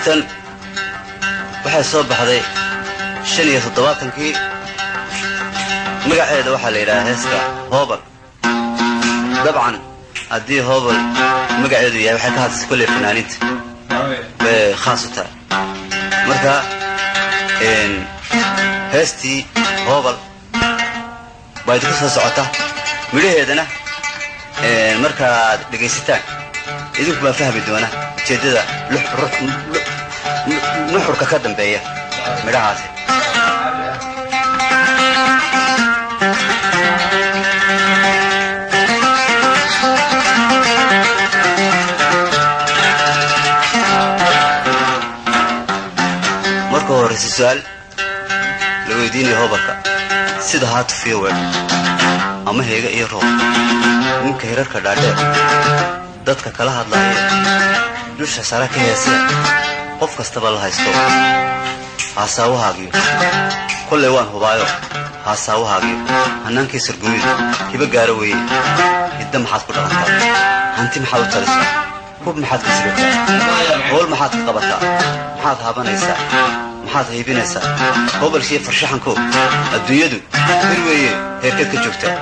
heestan waxay soo baxday shan iyo toddobaatankii magaceeda waxaa la yidhahaa heesta hoobal dabcan haddii hoobal magaceedu yahay waxay ka hadlaysa kolley fanaaniinta bay khaas u tahay marka heestii hoobal baa idinku soo socota midhaheedana markaad dhegaysataan idinku baa fahmi doona ujeeddada nuxurka ka dambeeya midhahaasi marka horeyse su-aal la weydiinaya hobalka sida haatufiyo weer ama heega iyo roob ninka hirarka dhaadheer dadka kala hadlaaya dusha sare ka heesee qof kastaba la haysto haasaawahaagyo kollay waan hubaayo haasaawahaagyo hannaankii sargumidu hiba gaaro weeye hidda maxaad ku dhaqantaa hanti maxaad u talisaa hub maxaad ka sigataa howl maxaad ka qabataa maxaad haabanaysaa maxaad haybinaysaa hobalkiiyo farshaxanko adduunyadu hir weeye heerkeed ka joogtaa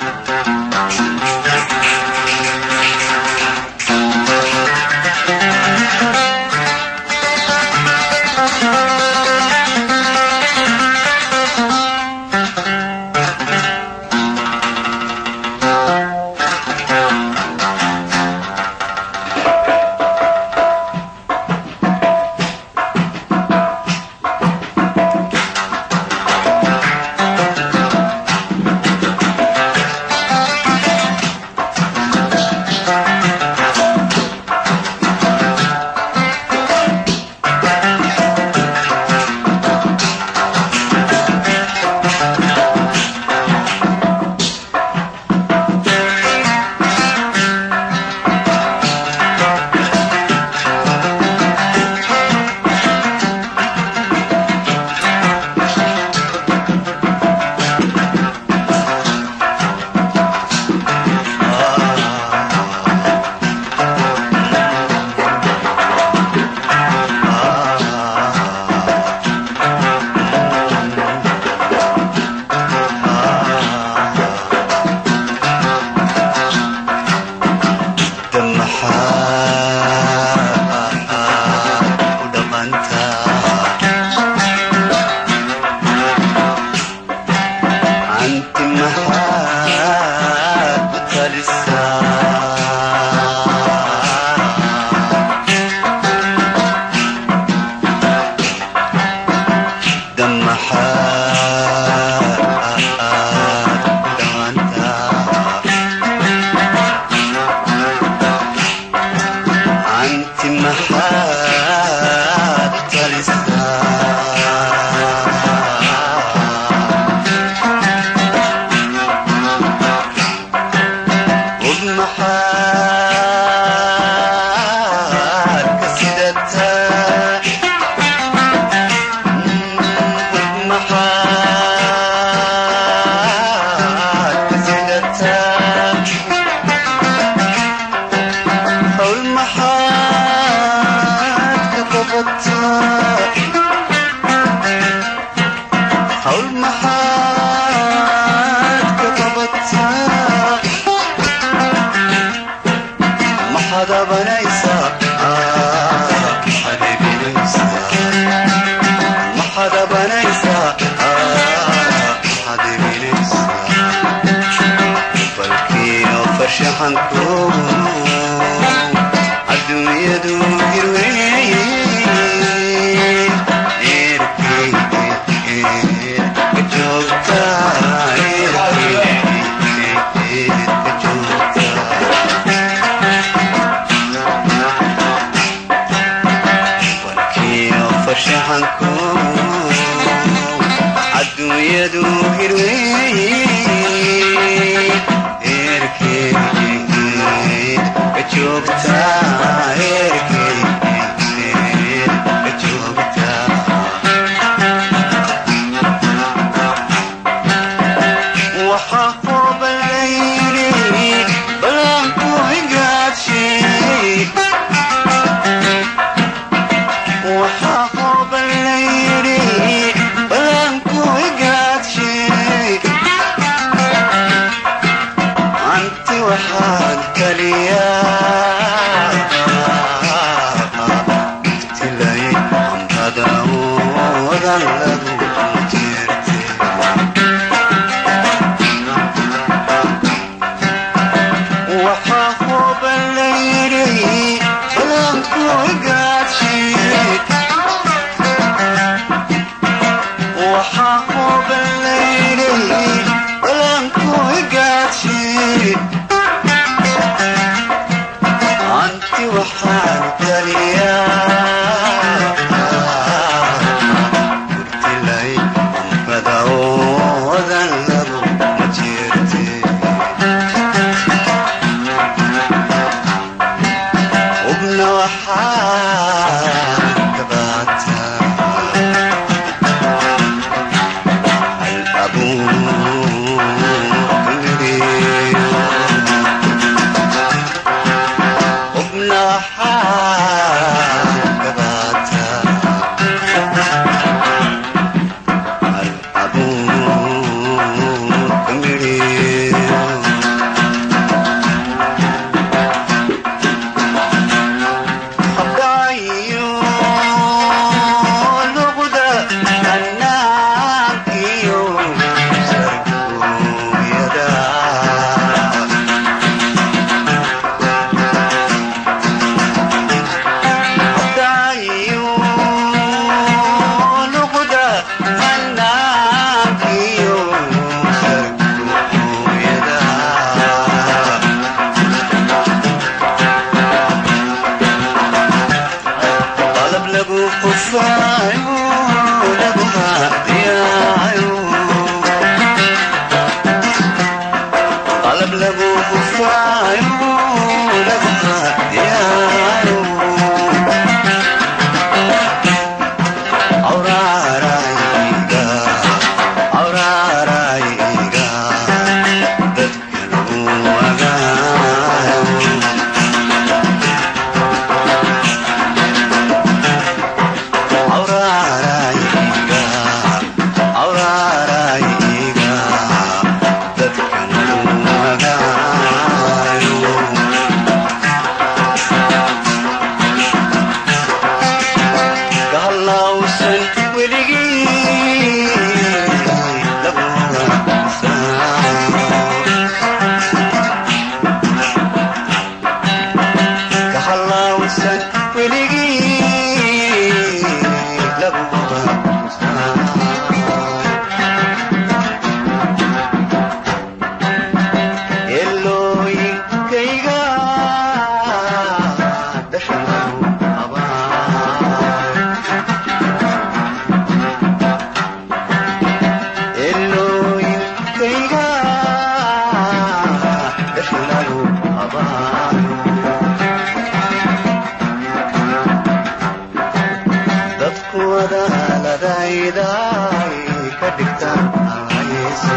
adduunyadu hirweyn eerkeed ka joogtaa eerkeed waxaan kaliyaa tilay amrada wadan lagu jirtay waxaa huban la yidhi balanku gaadshid waxaa huban la yidhi balanku gaadshid anti waxaan kaliyaa urtilay amrada wadan lagu jirtay ubna waxaa kabaataa hal abuuriyo ubna waxaa kabaataa hal abuuriyo habdaayo luqda annaankiyo sargooyada habdaayo luqda annaankiyo sargooyada qalab lagu qufaayo lagu haadiyaayo qalab lagu qufaayo lagu haadiyaayo awraarayga awraarayga dadka lagu wagaayo awraarayga awraarayga dadkan magaayo kahallawsan weligii laguga kahallawsan weligii laguga elooyinkayga dhashanagu abaan elooyinkayga dhashanagu abaan dadku wadaaladayday ka dhigtaan alhayso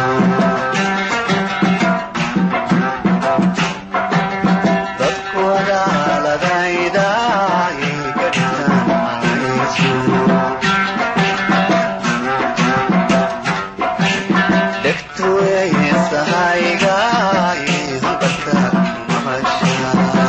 dadku wadaaladayday ka dhigtaan alhayso dhegtu eesahaygaay hanqarka maqashaa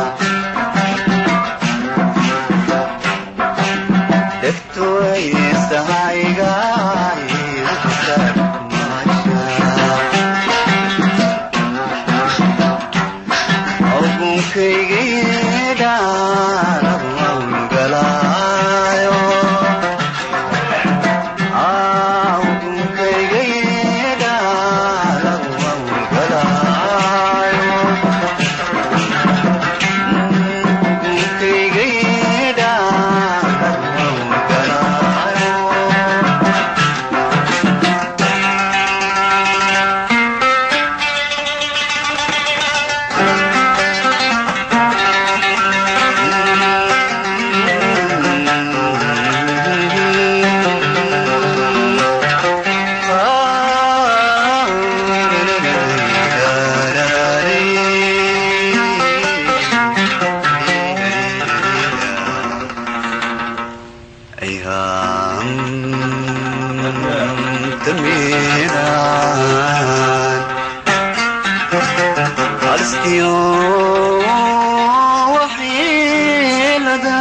halistiyo waxyeelada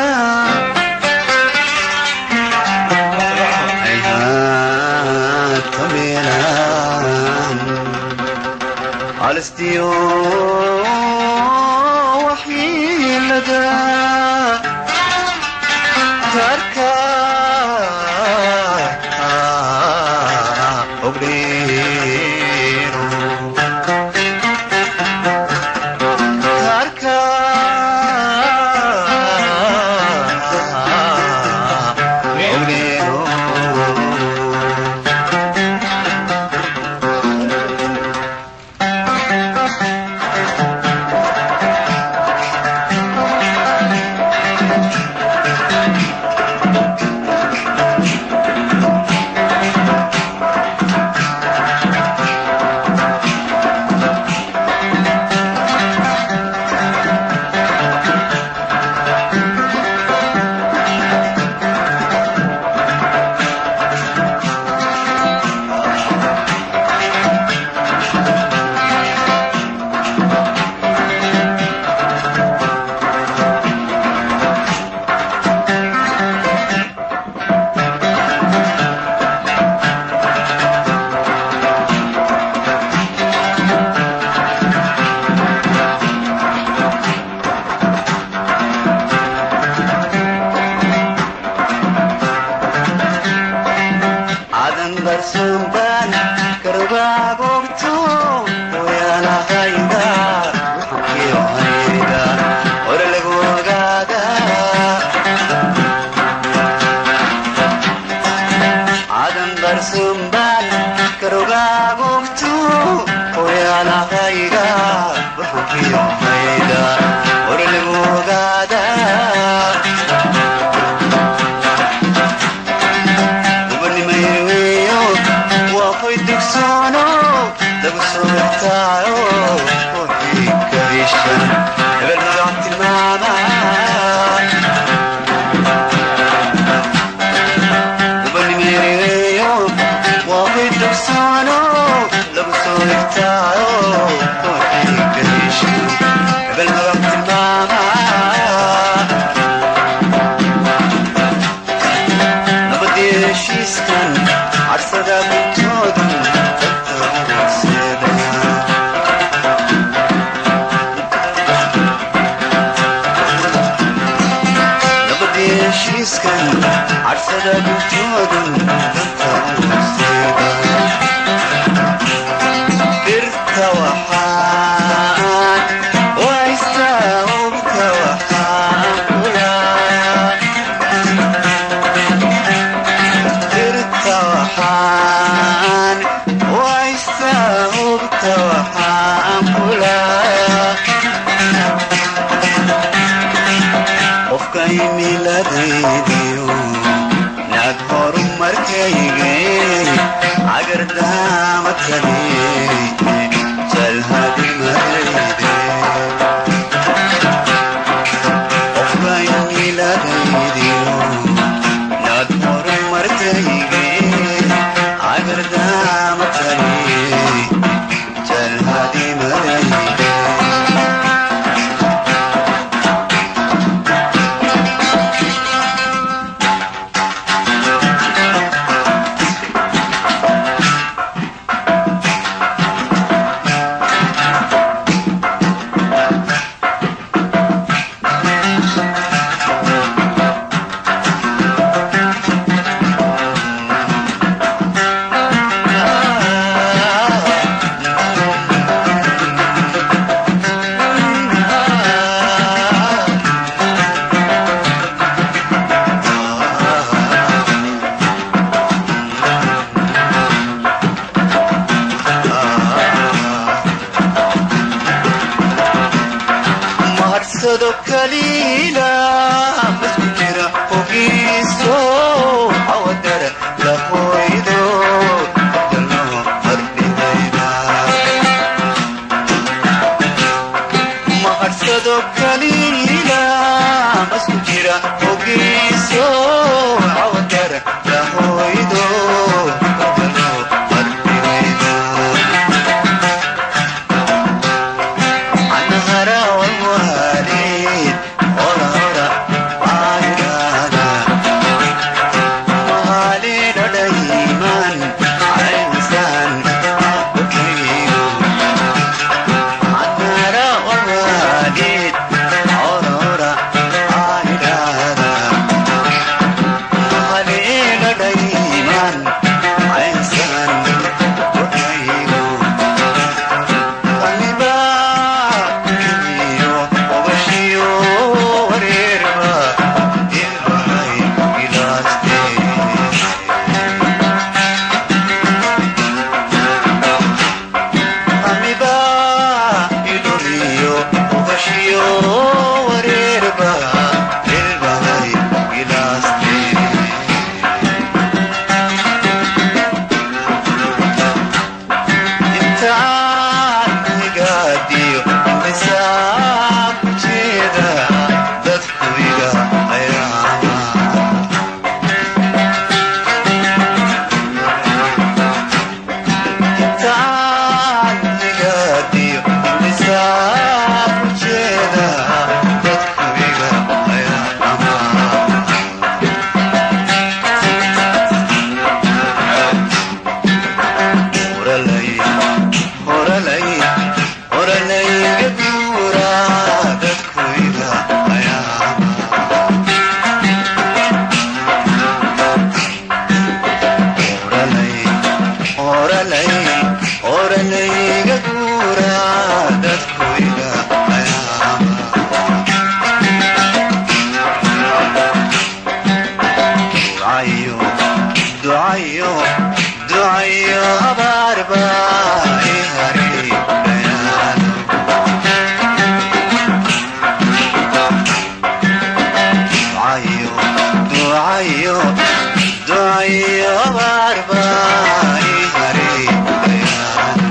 hayhaad ka meelaan halistiyo waxyeelada karka ogdheero karka ogdheero cadan darsuunbaan karbaagogto wayaalahayda waxankiyo hayda hore lagu ogaada cadan darsuunbaan karbaagogto wayaalahayga waxankiyo hayda hore lagu ogaada ubanimayweyo waa hoy dugsoono lagu soo irtaayo wixii karishan hebel magac tilmaama ubanimayweyo waa hoy dugsoono lagu soo irtaayo wixii karishan hebel magac tilmaama nabadii heshiiskan carsada guntoodan dadka horseedaya nabadii heshiiskan carsada guntoodan dadka horseedaya birta waxaan waystaa ubka waxaan kulaaya dirta waxaan waysta hubta waxaan kulaaya qofka imiladaydiyo naag horumarkayge cagardaama kale jalhadimadayde qofka imiladaydiyo naag horumarkayge cagardaama kale jalhadimadayde mahadsado kaliila masku jira ogiiso awadara la hoydo dalo ardidayda mahadsado kaliila masku jira ogiiso awadara la hoydo dalo ardidayda iyo indhisaa ku jeeda dadkuiga ayaa dhamaa horalay horalay horalayga guura dadkuiga ayaa horalay horalay horalayga guura dadkuiga ayaa ducayo ducayo ducayo abaarba ihareegayaano ducayo ducayo ducayo abaarba ihareegayaano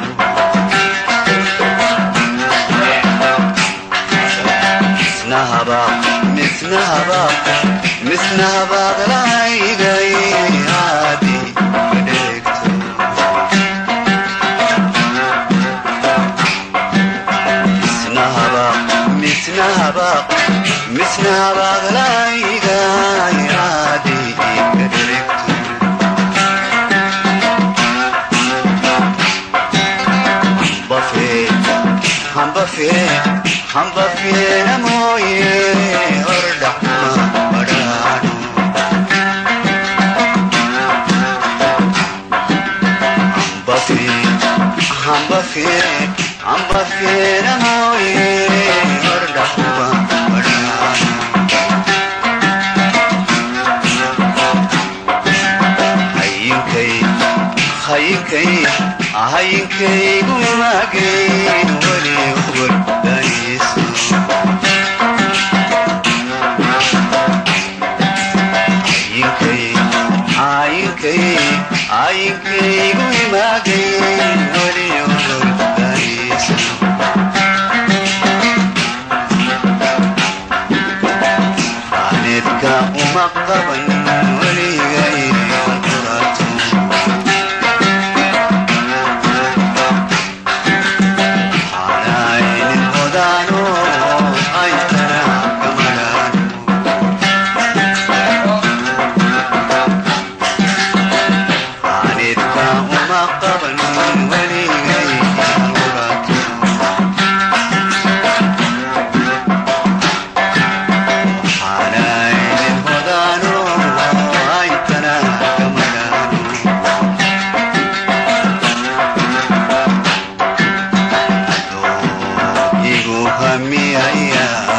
misnahaba misnahaba misnahabaqlaygay haadi kadheegto misnahaba misnahaba misnahabaqlaygay haadi kadheegto hambafe hambafe hambafeena mooye hordhacma badhaadho hambafe hambafe hambafeena mooye hordhacma badhaadho hayinkay hayinkay hayinkaygu maagayn weli wardayso hayinkay hayinkay hayinkaygu maagayn weli wardayso aanedka uma qaban weligay qurato aanaynin hodaano aytana kamadhaano aanedka uma qaban weligay qurato aanaynin hodaano aytana kamadhaano igu hamiyaya